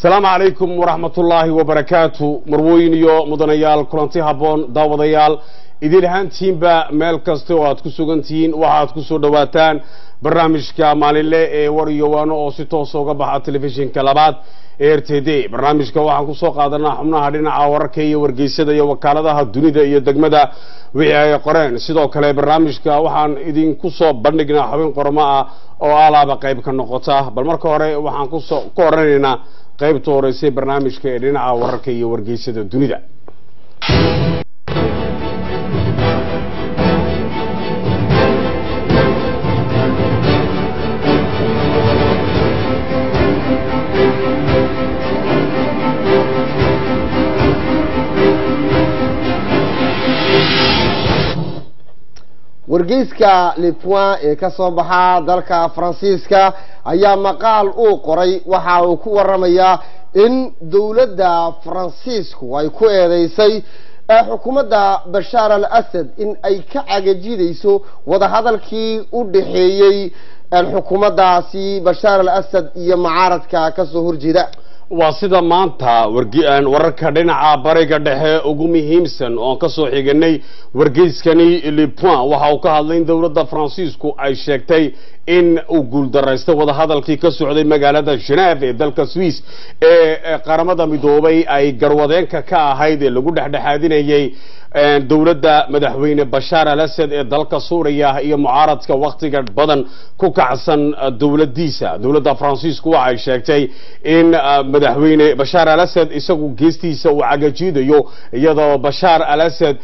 asalaamu calaykum waraxmatullaahi wabarakaatu marwooyin iyo mudanayaal kulanti habboon daawadayaal idin ahaantihiinba meel kasta oo aad ku sugan tihiin waxaad ku soo dhowaataan barnaamijka maalinle ee war iyo waano oo si toosa uga baxa telefishinka labaad ee r t d barnaamijka waxaan kusoo qaadanaa xubnaha dhinaca wararka iyo wargeysada iyo wakaaladaha dunida iyo degmada wixii ay qoreen sidoo kale barnaamijka waxaan idinku soo bandhignaa xubin qormo ah oo alaaba qayb ka noqota bal marka hore waxaan kusoo ku oranaynaa qaybta horeysay barnaamijka ee dhinaca wararka iyo wargeysada dunida wargeyska le point ee ka soo baxa dalka faransiiska ayaa maqaal uu qoray waxa uu ku waramayaa in dowladda faransiisku ay ku eedeysay xukuumadda bashaar al asad in ay ka cagajidayso wadahadalkii u dhaxeeyey xukuumaddaasi bashaar al asad iyo mucaaradka kasoo horjeeda waa sida maanta wararka dhinaca bariga dhexe ugu muhiimsan oon ka soo xiganay wargeyskani le point waxa uu ka hadlay in dowladda faransiisku ay sheegtay in uu guuldaraystay wadahadalkii ka socday magaalada geneef ee dalka swiss ee qaramada midoobay ay garwadeenka ka ahayd ee lagu dhexdhexaadinayay dowladda madaxweyne bashaar al asad ee dalka suuriya iyo mucaaradka wakhtiga badan ku kacsan dowladdiisa dowladda faransiisku waxay sheegtay in madaxweyne bashaar al asad isagu geestiisa uu cagajiidayo iyadoo bashaar al asad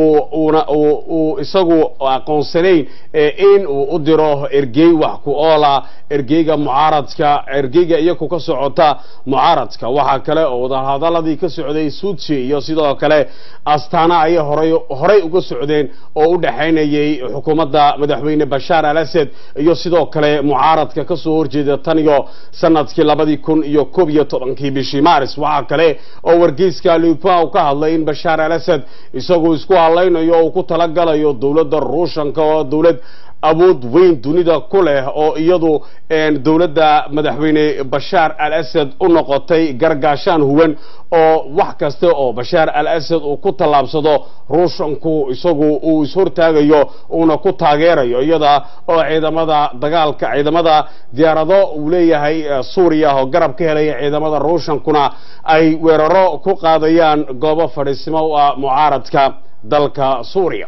uu isagu aqoonsanayn in uu u diro ergey wax ku oola ergeyga mucaaradka ergeyga iyaku ka socota mucaaradka waxaa kale oo wadahadaladii ka socday suudsi iyo sidoo kale astaana ayay horay horay uga socdeen oo u dhexaynayay xukuumadda madaxweyne bashaar al asad iyo sidoo kale mucaaradka ka soo horjeeda tan iyo sanadkii labadii kun iyo koob iyo tobankii bishii maaris waxaa kale oo wargeyska lipa ka hadlay in bashaar al asad isagu isku hadlaynayo oo uu ku talagalayo dowladda ruushanka oo dowlad awood weyn dunida ku leh oo iyadu dowladda madaxweyne bashaar al asad u noqotay gargaashaan huwan oo wax kasta oo bashaar al asad uu ku tallaabsado ruushanku isagu uu ishortaagayo uuna ku taageerayo iyada oo ciidamada dagaalka ciidamada diyaarado uu leeyahay suuriya oo garab ka helaya ciidamada ruushankuna ay weeraro ku qaadayaan goobo fadhiisimo u ah mucaaradka dalka suuriya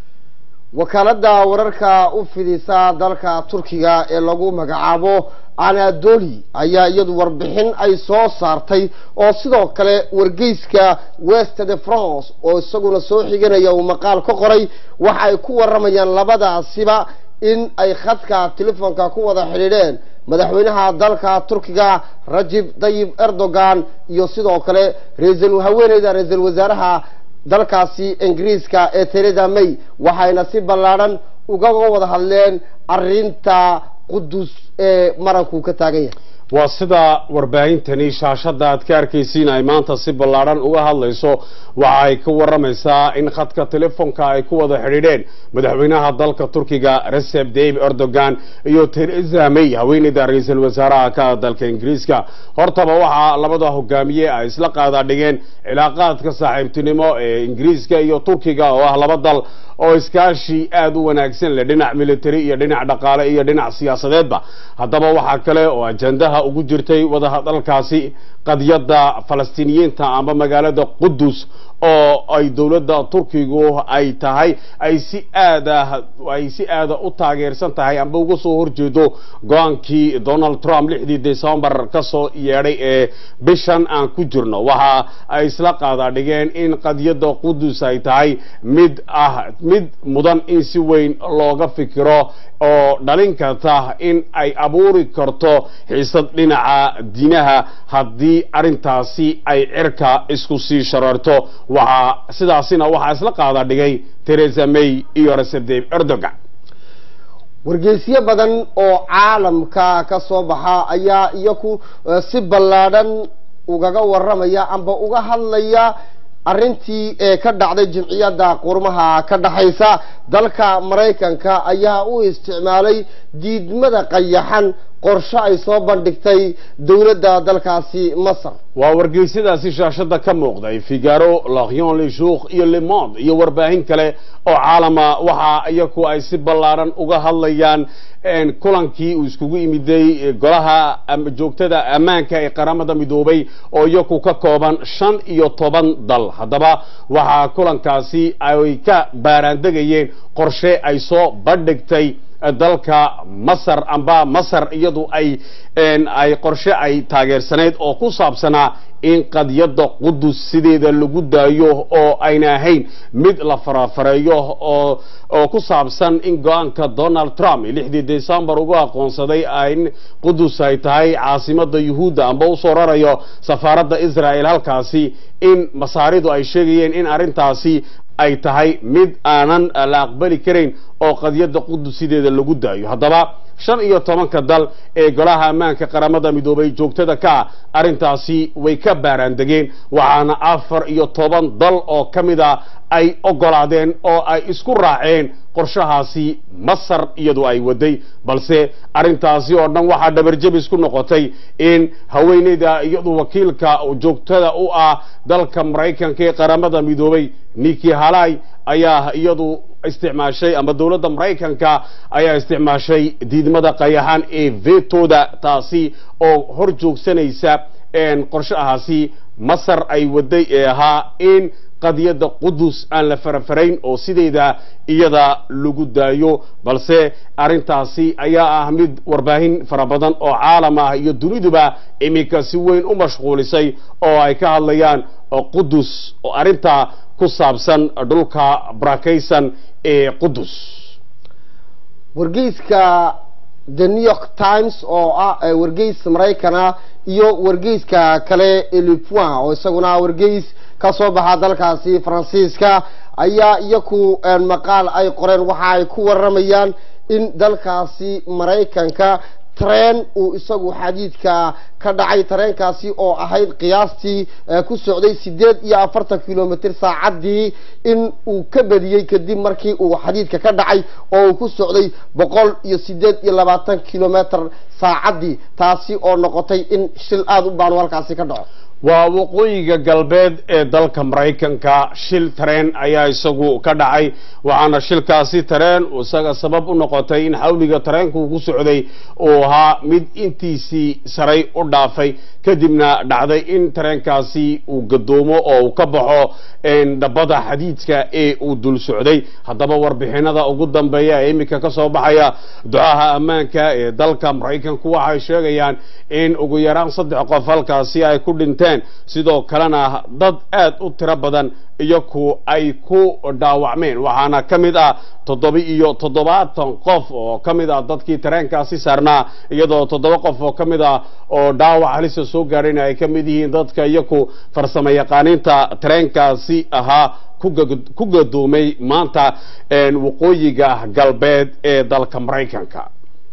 wakaaladda wararka u fidisa dalka turkiga ee lagu magacaabo anadoli ayaa iyadu warbixin ay soo saartay oo sidoo kale wargeyska west de france oo isaguna soo xiganaya uu maqaal ka qoray waxa ay ku waramayaan labadaasiba in ay khadka telefoonka ku wada xidhiidheen madaxweynaha dalka turkiga rajib tayib erdogan iyo sidoo kale raisal haweeneyda ra-iisul wasaaraha dalkaasi ingiriiska ee teresa may waxayna si ballaadhan ugaga wada hadleen arinta qudus ee maranku ka taagan yahay waa sida warbaahintani shaashadda aad ka arkaysiin ay maanta si ballaadhan uga hadlayso waxa ay ka waramaysaa in khadka telefoonka ay ku wada xidhiidheen madaxweynaha dalka turkiga recep tayyip erdogan iyo teresa may haweeneyda ra-iisul wasaaraha ka dalka ingiriiska hortaba waxaa labada hogaamiye ay isla qaadaa dhigeen cilaaqaadka saaxiibtinimo ee ingiriiska iyo turkiga oo ah laba dal oo iskaashi aada u wanaagsan leh dhinac military iyo dhinac dhaqaale iyo dhinac siyaasadeedba haddaba waxaa kale oo ajandaha ugu jirtay wadahadalkaasi qadiyadda falastiiniyiinta amba magaalada qudus oo ay dowladda turkigu ay tahay ay si aada ay si aada u taageersan tahay amba uga soo horjeedo go-aankii donald trump lixdii decembar ka soo yeedhay ee bishan aan ku jirno waxa ay isla qaadaa dhigeen in qadiyadda qudus ay tahay mid ah mid mudan in si weyn looga fikiro oo dhalin karta in ay abuuri karto xiisad dhinaca diinaha haddii arrintaasi ay cirka isku sii shareerto waxaa sidaasina waxaa isla qaada dhigay teresa may iyo recep tayyip erdogan wargeysyo badan oo caalamka ka soo baxa ayaa iyaku si ballaadhan ugaga waramaya amba uga hadlaya arrintii ee ka dhacday jimciyadda qurmaha ka dhaxaysa dalka maraykanka ayaa u isticmaalay diidmada qayaxan qorshe ay soo bandhigtay dowladda dalkaasi masar waa wargeysyadaasi shaashada ka muuqday figaro lakion le jour iyo le monde iyo warbaahin kale oo caalama waxa iyaku ay si ballaaran uga hadlayaan kulankii uu iskugu imiday golaha joogtada ammaanka ee qaramada midoobay oo iyaku ka kooban shan iyo toban dal haddaba waxaa kulankaasi ay ka baaraandegayeen qorshe ay soo bandhigtay dalka masar amba masar iyadu ay ay qorshe ay taageersaneyd oo ku saabsanaa in qadiyadda qudus sideeda lagu daayo oo ayna ahayn mid la farafareeyo oo oo ku saabsan in go-aanka donald trump lixdii decembar ugu aqoonsaday in qudus ay tahay caasimada yuhuudda amba usoo rarayo safaaradda israel halkaasi in masaaridu ay sheegayeen in arrintaasi ay tahay mid aanan la aqbali karayn oo qadiyadda qudus sideeda lagu daayo haddaba shan iyo tobanka dal ee golaha ammaanka qaramada midoobay joogtada ka ah arrintaasi way ka baaraandegeen waxaana afar iyo toban dal oo ka mid a ay ogolaadeen oo ay isku raaceen qorshahaasi masar iyadu ay waday balse arrintaasi oo dhan waxaa dhabarjabis ku noqotay in haweeneyda iyadu wakiilka joogtada u ah dalka maraykanka ee qaramada midoobay niki halai ayaa iyadu isticmaashay ama dowladda maraykanka ayaa isticmaashay diidmada qayaxan ee vetooda taasi oo hor joogsanaysa qorshahaasi masar ay waday ee ahaa in qadiyadda qudus aan la farafarayn oo sideeda iyada lagu daayo balse arrintaasi ayaa ah mid warbaahin fara badan oo caalam ah iyo duniduba iminka si weyn u mashquulisay oo ay ka hadlayaan qudus oo arrintaa ku saabsan dhulka barakaysan ee qudus wargeyska the new york times oo ah wargeys maraykana iyo wargeyska kale elipoin oo isaguna wargeys ka soo baxa dalkaasi faransiiska ayaa iyaku maqaal ay qoreen waxa ay ku waramayaan in dalkaasi maraykanka tareen uu isagu xadiidka ka dhacay tareenkaasi oo ahayd qiyaastii ku socday sideed iyo afartan kilomitr saacaddii in uu ka badiyey kadib markii uu xadiidka ka dhacay oo uu ku socday boqol iyo sideed iyo labaatan kilometr saacaddii taasi oo noqotay in shil aada u baanu halkaasi ka dhaco waa waqooyiga galbeed ee dalka maraykanka shil tareen ayaa isagu ka dhacay waxaana shilkaasi tareen isaga sabab u noqotay in xawliga tareenku ku socday uu ahaa mid intiisii saray u dhaafay kadibna dhacday in tareenkaasi uu gadoomo oo uu ka baxo dhabada xadiidka ee uu dul socday haddaba warbixinada ugu dambeeya ee iminka ka soo baxaya ducaha ammaanka ee dalka maraykanku waxay sheegayaan in ugu yaraan saddex qof halkaasi ay ku dhinteen sidoo kalena dad aad u tiro badan iyaku ay ku dhaawacmeen waxaana ka mid ah toddoba iyo toddobaatan qof oo ka mid ah dadkii tareenkaasi saarnaa iyadoo toddoba qof oo ka mid ah oo dhaawac halisa soo gaadhayna ay ka mid yihiin dadka iyaku farsamo yaqaaniinta tareenkaasi ahaa ku gadoomay maanta waqooyiga galbeed ee dalka maraykanka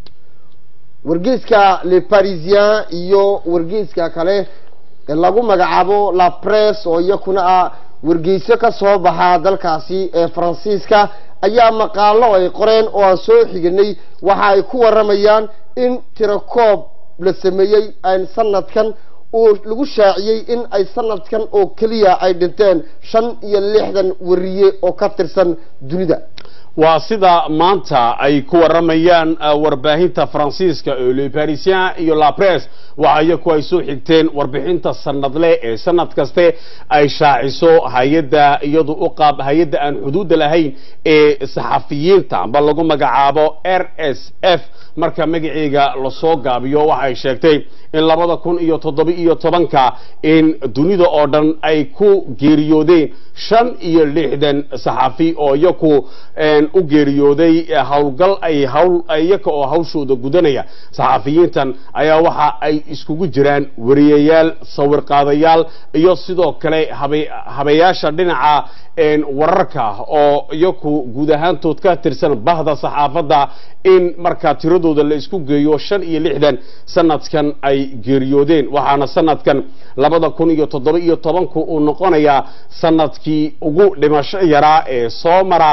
wargeyska le parisien iyo wargeyska kale lagu magacaabo la press oo iyakuna ah wargeyso ka soo baxa dalkaasi ee faransiiska ayaa maqaalo ay qoreen oo aan soo xiganay waxa ay ku waramayaan in tirakoob la sameeyey sanadkan uu lagu shaaciyey in ay sanadkan oo keliya ay dhinteen shan iyo lixdan wariye oo ka tirsan dunida waa sida maanta ay ku waramayaan warbaahinta faransiiska ee le parisien iyo la press waxa iyaku ay soo xigteen warbixinta sanadle ee sanad kaste ay shaaciso hay-adda iyadu u qaab hay-adda aan xuduudda lahayn ee saxafiyiinta amba lagu magacaabo r s f marka magaceega lasoo gaabiyo waxay sheegtay in labada kun iyo toddoba iyo tobanka in dunida oo dhan ay ku geeriyoodeen shan iyo lixdan saxafi oo iyaku u geeriyooday howlgal ay hawl iyaka oo hawshooda gudanaya saxafiyiintan ayaa waxa ay iskugu jiraan wariyayaal sawir qaadayaal iyo sidoo kale habeyaasha dhinaca wararka oo iyaku guud ahaantood ka tirsan bahda saxaafadda in markaa tiradooda la isku geeyo shan iyo lixdan sanadkan ay geeriyoodeen waxaana sanadkan labada kun iyo toddoba iyo tobanku uu noqonayaa sanadkii ugu dhimasho yaraa ee soo mara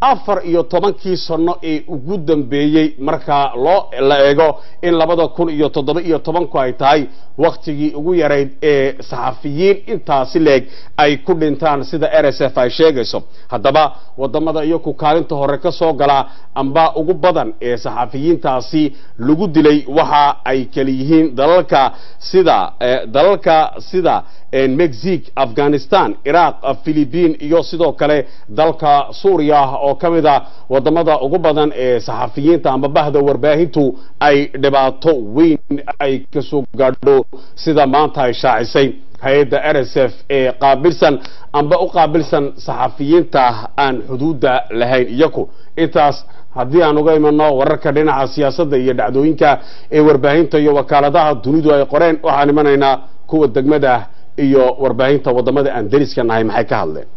afar iyo tobankii sano ee ugu dambeeyey marka loo la eego in labada kun iyo toddoba iyo tobanku ay tahay waktigii ugu yarayd ee saxafiyiin intaasi leeg ay ku dhintaan sida r s f ay sheegayso haddaba wadamada iyaku kaalinta hore ka soo galaa amba ugu badan ee saxafiyiintaasi lagu dilay waxa ay kala yihiin dalalka sida dalalka sida mexique afghanistan iraq philippine iyo sidoo kale dalka suuriya oo ka mid a wadamada ugu badan ee saxafiyiinta amba bahda warbaahintu ay dhibaato weyn ay kasoo gaadho sida maanta ay shaacisay hay-adda r s f ee qaabilsan amba u qaabilsan saxafiyiinta aan xuduudda lahayn iyaku intaas haddii aan uga imano wararka dhinaca siyaasadda iyo dhacdooyinka ee warbaahinta iyo wakaaladaha dunidu ay qoreen waxaan imanaynaa kuwa degmada iyo warbaahinta wadamada aan dariska nahay maxay ka hadleen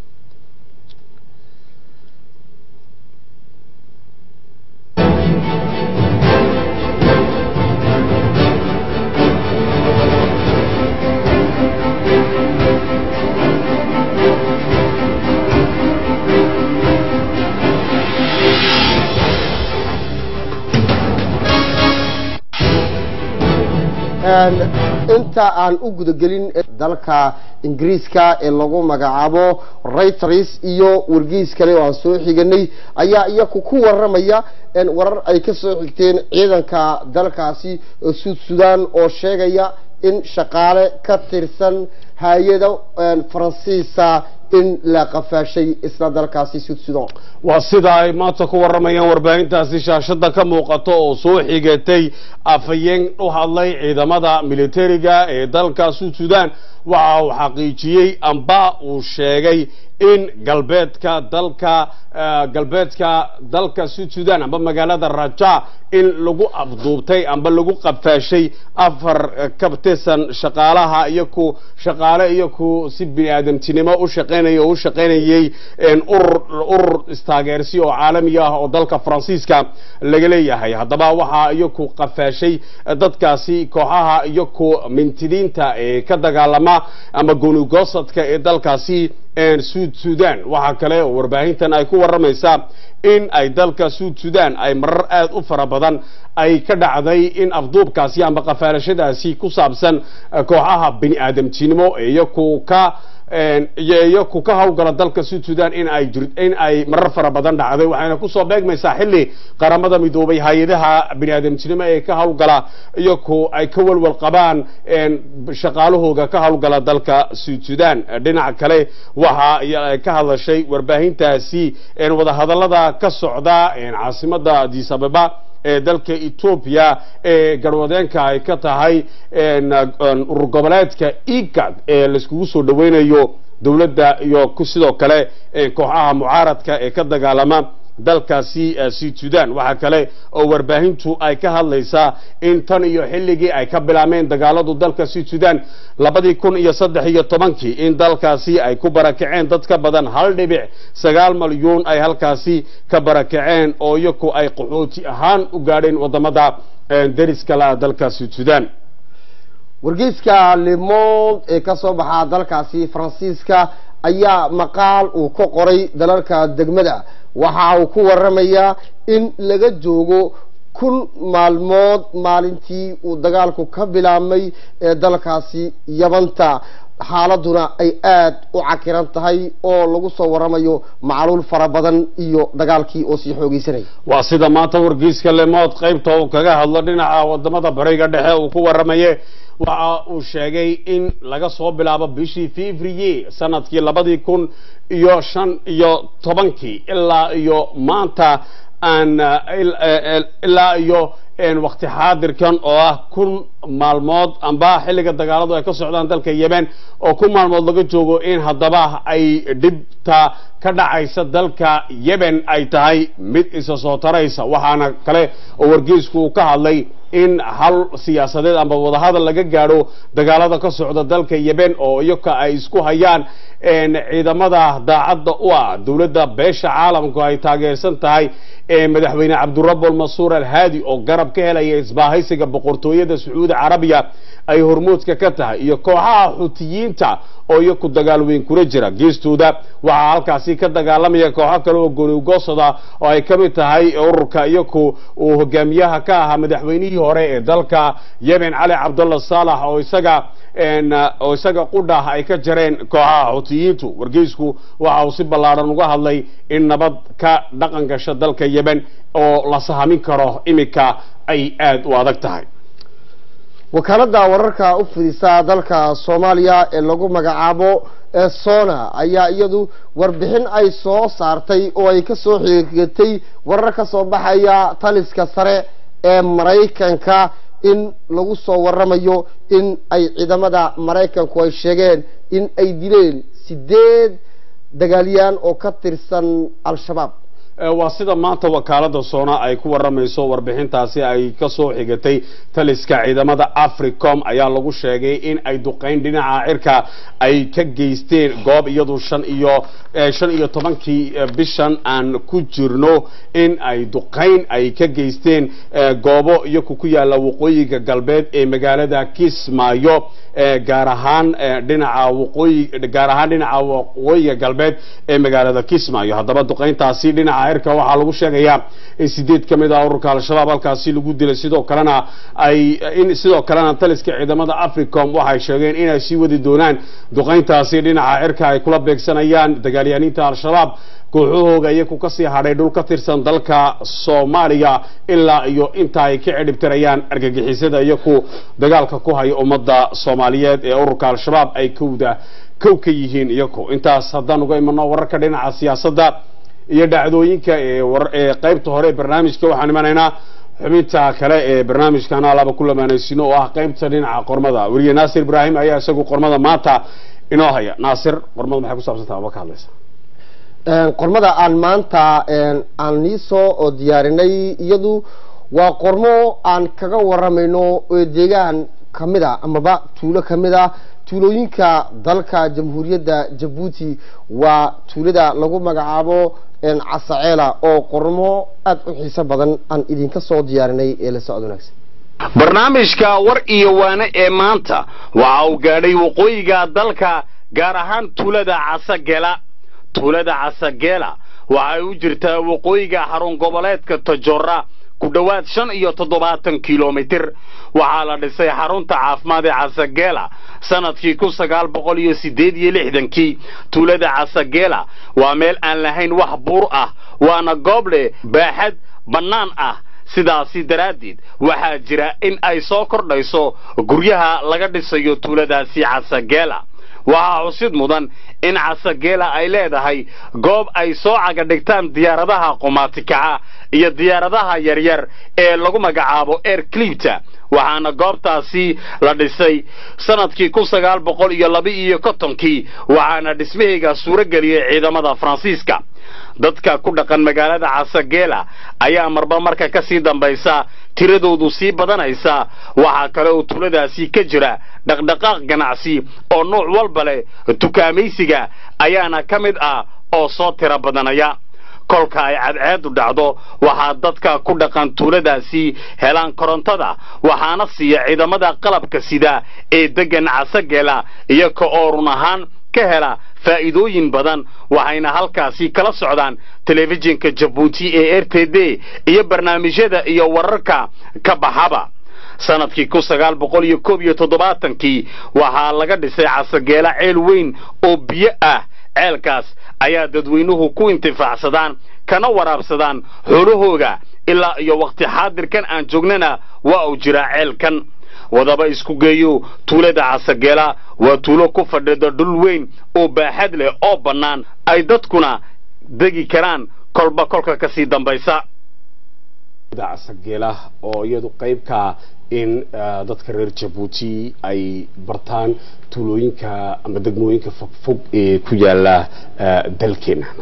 inta aan u gudagelin dalka ingiriiska ee lagu magacaabo reuters iyo wargeys kale oo aan soo xiganay ayaa iyaku ku waramaya warar ay ka soo xigteen ciidanka dalkaasi suud sudan oo sheegaya in shaqaale ka tirsan hay-ada faransiisa in la qafaashay isla dalkaasi suud sudan waa sida ay maanta ku waramayaan warbaahintaasi shaashada ka muuqato oo soo xigatay afhayeen u hadlay ciidamada militariga ee dalka suud sudan waxa uu xaqiijiyey amba uu sheegay in galbeedka dalka galbeedka dalka suud sudan amba magaalada raja in lagu afduubtay amba lagu qafaashay afar ka tirsan shaqaalaha iyaku shaqaale iyaku si bini aadamtinimo u shaqeynaya oo u shaqeynayay urur urur istaageersi oo caalami ah oo dalka faransiiska laga leeyahay haddaba waxaa iyaku qafaashay dadkaasi kooxaha iyaku mintidiinta ee ka dagaalama ama goonigosadka ee dalkaasi suud sudan waxaa kale oo warbaahintan ay ku waramaysaa in ay dalka suud sudan ay marar aada u fara badan ay ka dhacday in afduubkaasi amba qafaalashadaasi ku saabsan kooxaha bini aadamtinimo iyaku ka iyaku ka hawgala dalka suud sudan in ay jir in ay marar fara badan dhacday waxayna kusoo beegmaysaa xilli qaramada midoobay hay-adaha bini aadamtinimo ee ka hawgala iyaku ay ka walwal qabaan shaqaalahooga ka hawgala dalka suud sudan dhinaca kale waxa ka hadlashay warbaahintaasi wadahadalada ka socda caasimada addis ababa ee dalka etoobiya ee garwadeenka ay ka tahay urur goboleedka igad ee laiskugu soo dhaweynayo dowladda iyo sidoo kale kooxaha mucaaradka ee ka dagaalama dalkaasi suud sudan waxaa kale oo warbaahintu ay ka hadlaysaa in tan iyo xilligii ay ka bilaameen dagaaladu dalka suud sudan labadii kun iyo saddex iyo tobankii in dalkaasi ay ku barakaceen dad ka badan hal dhibic sagaal malyuun ay halkaasi ka barakaceen oo iyaku ay qaxooti ahaan u gaadheen wadamada dariska la dalka suud sudan wargeyska lemond ee ka soo baxaa dalkaasi faransiiska ayaa maqaal uu ka qoray dalalka degmada waxa uu ku waramayaa in laga joogo kun maalmood maalintii uu dagaalku ka bilaabmay ee dalkaasi yabanta xaaladuna ay aada u cakiran tahay oo lagu soo waramayo macluul fara badan iyo dagaalkii oo sii xoogeysanaya waa sida maanta wargeyska lemood qaybta uu kaga hadlo dhinaca wadamada bariga dhexe uu ku waramaye waxa uu sheegay in laga soo bilaabo bishii fevrier sanadkii labadii kun iyo shan iyo tobankii ilaa iyo maanta aan ilaa iyo wakti xaadirkan oo ah kun maalmood amba xilliga dagaaladu ay ka socdaan dalka yemen oo kun maalmood laga joogo in haddaba ay dhibta ka dhacaysa dalka yemen ay tahay mid isa soo taraysa waxaana kale oo wargeysku uu ka hadlay in hal siyaasadeed amba wadahadal laga gaadho dagaalada ka socda dalka yemen oo iyoka ay isku hayaan ciidamada daacadda u ah dowladda beesha caalamku ay taageersan tahay madaxweyne cabdurabul masuur alhaadi oo garab ka helaya isbaahaysiga boqortooyada sacuudi carabiya ay hormoodka ka tahay iyo kooxaha xutiyiinta oo iyaku dagaal weyn kula jira geestooda waxaa halkaasi ka dagaalamaya kooxo kale oo goonigoosada oo ay ka mid tahay ururka iyaku uu hogaamiyaha ka ahaa madaxweynihii hore ee dalka yemen cali cabdullah saalax oo isaga oo isaga qudhah ay ka jareen kooxaha xutiyiintu wargeysku waxa uu si ballaadhan uga hadlay in nabad ka dhaqan gasha dalka yemen oo la sahamin karo iminka ay aada u adag tahay wakaaladda wararka u fidisa dalka soomaaliya ee lagu magacaabo sona ayaa iyadu warbixin ay soo saartay oo ay ka soo xigatay warar ka soo baxaya taliska sare ee maraykanka in lagu soo waramayo in ay ciidamada maraykanku ay sheegeen in ay dileen sideed dagaalyaan oo ka tirsan al-shabaab waa sida maanta wakaalada soona ay ku waramayso warbixintaasi ay kasoo xigatay taliska ciidamada africom ayaa lagu sheegay in ay duqeyn dhinaca cirka ay ka geysteen goob iyadu shan iyo shan iyo tobankii bishan aan ku jirno in ay duqeyn ay ka geysteen goobo iyaku ku yaala waqooyiga galbeed ee magaalada kismaayo gaar ahaan dhinaca waqooyi gaar ahaan dhinaca waqooyiga galbeed ee magaalada kismaayo haddaba duqeyntaasi dhinaca cirka waxaa lagu sheegayaa in sideed ka mid ah ururka al-shabaab halkaasi lagu dilay sidoo kalena ay in sidoo kalena taliska ciidamada africom waxay sheegeen inay sii wadi doonaan duqeyntaasi dhinaca cirka ay kula beegsanayaan dagaalyaaniinta al-shabaab kooxahooga iyaku kasii hadhay dhul ka tirsan dalka soomaaliya ilaa iyo inta ay ka cidhibtirayaan argagixisada iyaku dagaalka ku haya ummadda soomaaliyeed ee ururka al-shabaab ay kowda kow ka yihiin iyaku intaas haddaan uga imano wararka dhinaca siyaasadda iyo dhacdooyinka ee qaybta hore ee barnaamijka waxaan imanaynaa xubinta kale ee barnaamijkan alaba ku lamaanaysino oo ah qaybta dhinaca qormada weriye naasir ibraahim ayaa isagu qormada maanta inoo haya naasir qormada maxay ku saabsantaha aba ka hadlaysa qormada aan maanta aan nii soo diyaarinay iyadu waa qormo aan kaga waramayno oo deegaan kamid a amaba tuulo kamid a tuulooyinka dalka jamhuuriyadda jabuuti waa tuulada lagu magacaabo casaceela oo qormo aada u xiiso badan aan idinka soo diyaarinay ee la socod wanaagsan barnaamijka war iyo waane ee maanta waxa uu gaadhay waqooyiga dalka gaar ahaan tuulada casagela tuulada casageela waxay u jirtaa waqooyiga xarun goboleedka tajora ku dhowaad shan iyo toddobaatan kilomitir waxaa la dhisay xarunta caafimaad ee casageela sanadkii kun sagaal boqol iyo siddeed iyo lixdankii tuulada casageela waa meel aan lahayn wax buur ah waana goob leh baaxad bannaan ah sidaasi daraaddeed waxaa jira in ay soo kordhayso guryaha laga dhisayo tuuladaasi casageela waxaa xusid mudan in casageela ay leedahay goob ay soo cagadhigtaan diyaaradaha qumaatikaca iyo diyaaradaha yaryar ee lagu magacaabo air clibta waxaana goobtaasi la dhisay sanadkii kun sagaal boqol iyo laba iyo kontonkii waxaana dhismahayga suuro geliyey ciidamada faransiiska dadka ku dhaqan magaalada casageela ayaa marba marka ka sii dambaysa tiradoodu sii badanaysa waxaa kale oo tuuladaasi ka jira dhaqdhaqaaq ganacsi oo nuuc walba leh tukaamaysiga ayaana ka mid ah oo soo tiro badanaya kolka ay cadceedu dhacdo waxaa dadka ku dhaqan tuuladaasi helaan korontada waxaana siiya ciidamada qalabka sida ee deggan casageela iyaga oo run ahaan ka hela faa'iidooyin badan waxayna halkaasi kala socdaan telefishinka jabuuti ee r t d iyo barnaamijyada iyo wararka ka baxaba sanadkii kun sagaal boqol iyo koob iyo toddobaatankii waxaa laga dhisay casageela ceel weyn oo biyo ah ceelkaas ayaa dadweynuhu ku intifaacsadaan kana waraabsadaan xoolahooga ilaa iyo wakhti xaadirkan aan joognana waa uu jiraa ceelkan wadaba isku geeyo tuulada casageela waa tuulo ku fadhida dhul weyn oo baaxad leh oo bannaan ay dadkuna degi karaan kolba kolka ka sii dambaysa casageela oo iyadu qaybka in dadka reer jabuuti ay bartaan tuulooyinka ama degmooyinka fogfog ee ku yaala dalkeena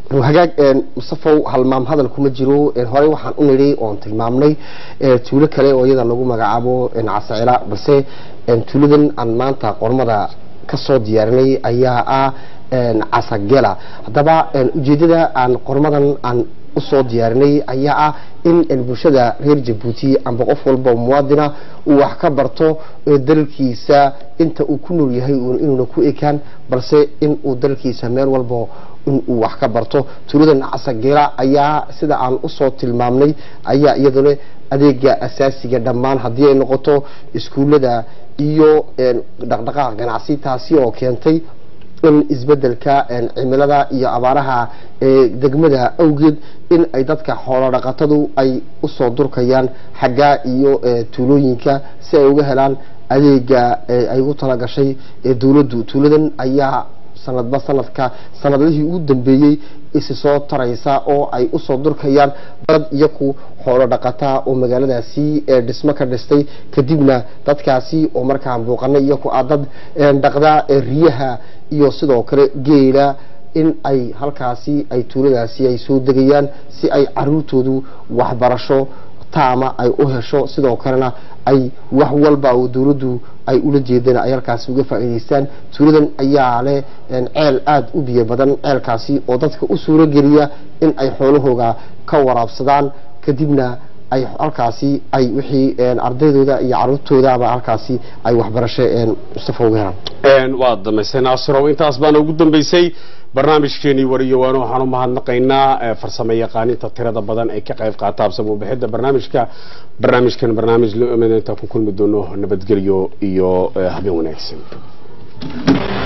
hagaag mustafow halmaam hadal kuma jiro horey waxaan u nidhi oon tilmaamnay tuulo kale oo iyada lagu magacaabo casacila balse tuuladan aan maanta qormada kasoo diyaarinay ayaa ah casagela haddaba ujeedada aan qormadan aan usoo diyaarinay ayaa ah in bulshada reer jabuuti amba qof walba muwaadina uu wax ka barto dalkiisa inta uu ku nool yahay inuuna ku ekaan balse in uu dalkiisa meel walba in uu wax ka barto tuuladan casageela ayaa sida aan usoo tilmaamnay ayaa iyaduna adeega asaasiga dhammaan haddii ay noqoto iskuullada iyo dhaqdhaqaaq ganacsi taasi oo keentay in isbedelka cimilada iyo abaaraha degmada awgeed in ay dadka xoolo dhaqatadu ay usoo durkayaan xaggaa iyo tuulooyinka si ay uga helaan adeega ay ugu talagashay dowladdu tuuladan ayaa sanadba sanadka sanadlihii ugu dambeeyey isi soo taraysa oo ay usoo durkayaan dad iyaku xoolo dhaqataa oo magaaladaasi dhismo ka dhistay kadibna dadkaasi oo markaa buuqanay iyaku ah dad dhaqda riyaha iyo sidoo kale geela in ay halkaasi ay tuuladaasi ay soo degayaan si ay caruurtoodu waxbarasho taama ay u hesho sidoo kalena ay wax walba oo dowladdu ay ula jeedeen ay halkaasi uga faa'iidaystaan tuuladan ayaa leh ceel aada u biyo badan ceelkaasi oo dadka u suuro geliya in ay xoolahooga ka waraabsadaan kadibna ay halkaasi ay wixii ardaydooda iyo caruurtoodaba halkaasi ay waxbarasho mustafa uga helaan waa damaystay naasirow intaas baana ugu dambeysay barnaamijkeenii wariyo waana waxaan u mahadnaqaynaa farsamo yaqaaninta tirada badan ee ka qayb qaata absamo bixidda barnaamijka barnaamijkan barnaamij lo intaan ku kulmi doono nabadgelyo iyo habeen wanaagsan